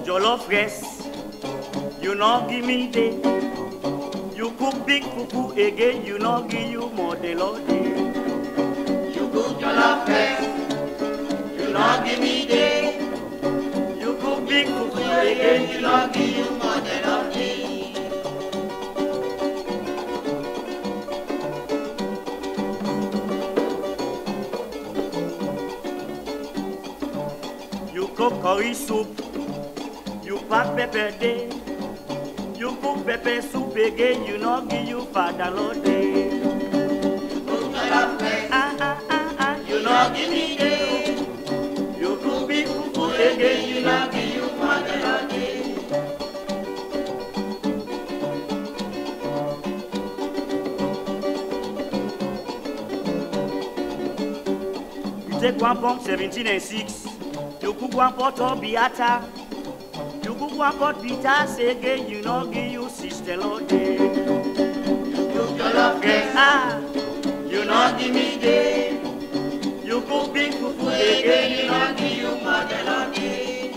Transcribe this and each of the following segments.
jollof rice, you no give me day. You cook big fufu again, you no give you more the Lord day. You cook your love first. You not give me day. You cook big fufu Again, again, you not give you more than of me. you cook curry soup, you pack pepper day. You cook pepper soup again, you no give you father Lord day. Cook your love first. Ah ah ah ah, You not give me day. you cook big fufu Again, again, you you not no give you more than of me. You take one pump 17 and 6. You cook one pot of biata. You cook one pot bitters again, you no give you sister Lord day. Cook your love first. Ah, You not give me day. you cook big fufu Again, again, you you not no give you more than of me.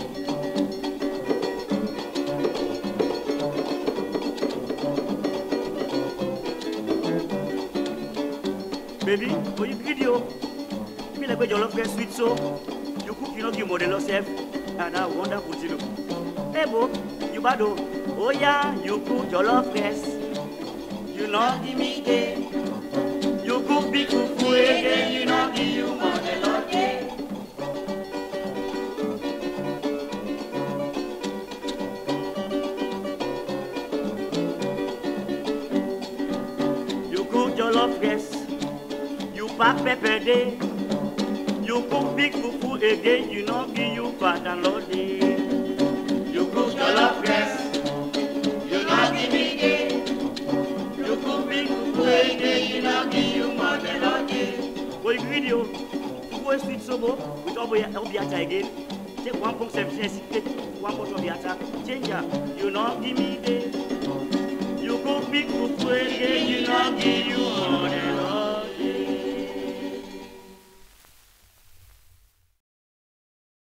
Baby, for you video, me like your love get sweet so. You cook, you know, give model yourself, and I wonderful to know. Hey, bo, you bad oh. Oh yeah, you cook your love best. You know, Give me day. you cook big fufu again, you know, give you More than of me. You cook your love best. You pack pepper day. You cook big fufu again, you know, give you fat and Lord day. You cook your love first. You not give me day. You cook big fufu Again, again, you not give you more than of me. For the video, go and sweet sobo with obo obiata again. Take one point seven cents, take one point obiata. Change am. You know give me the. You go big fufu again, you know give you